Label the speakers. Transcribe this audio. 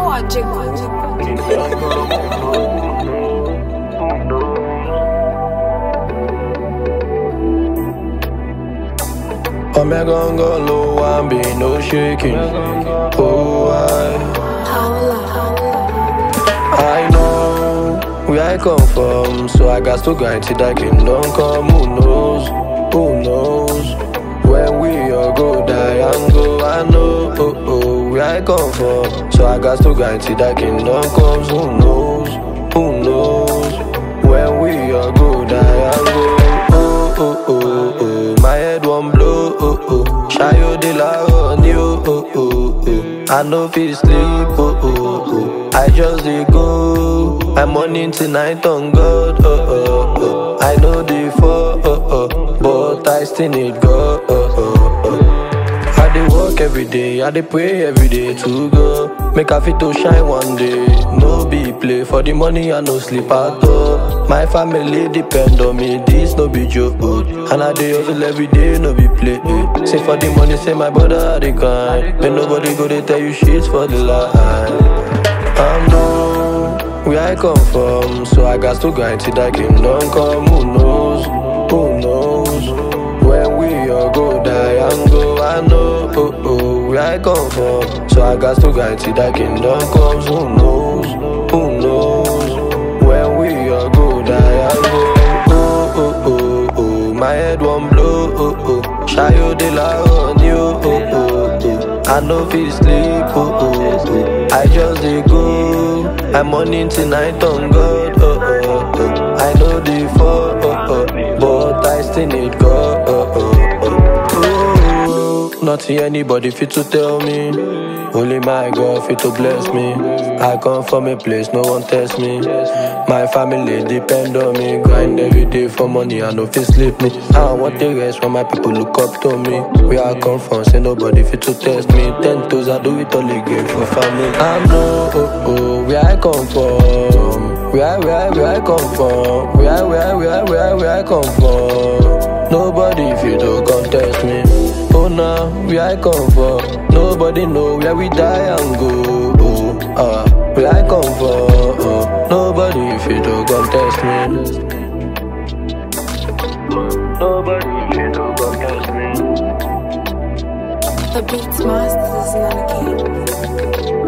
Speaker 1: Logical.
Speaker 2: Omega go low and be no shaking. Oh, I, I know where I come from, so I got to grind till that kingdom come. Who knows? Who knows? When we all go die and go, I know oh, oh, where I come from, so I got to grind till that kingdom comes. Who knows? Who knows? When we all go die and go, oh, oh, oh, oh, my head won't blow, oh, oh, Shayo de la honey, oh, oh, oh, oh. I know fit sleep, oh, oh, oh. I just dey go. I'm morning tonight on God, oh, oh, oh. I know the fall, oh, oh, but I still need God, oh, oh, oh. I dey work every day, I dey pray every day to go. Make I fit to shine one day. No be play for the money, I no sleep at all. My family depend on me, this no be joke. And I dey hustle every day, no be play. eh. Say for the money, say my brother I dey grind. Then nobody go dey tell you shit for the line. I'm know where I come from, so I got to grind till that kingdom come. Who knows? Who knows? When we all go die and go, I know oh, oh, where I come from, so I got to grind till that kingdom comes. Who knows? Who knows? When we all go die and go, oh, oh, oh, oh, my head won't blow, oh, oh, Shayo de la honey, oh, oh, oh, oh. I know fit sleep, oh, oh, oh. I just dey go. I'm morning tonight on God, oh, oh, oh. I know the fall, oh, oh, but I still need God, oh, oh, oh. oh. Nothing anybody fit to tell me. Only my God fit to bless me. I come from a place no one test me. My family depend on me. Grind every day for money, I no fit sleep me. I want the rest when my people look up to me. Where I come from, say nobody fit to test me. Ten toes, I do it all again for family. I know oh, oh, where I come from. Where, where, where I come from. Where, where, where, where, where I come from. Nobody fit to contest me. Oh, now where I come from. Nobody know where we die and go. Oh, ah, where I come from. Oh, nobody fit to contest me. Nobody fit to contest me.
Speaker 1: The Beats Masters is not a game.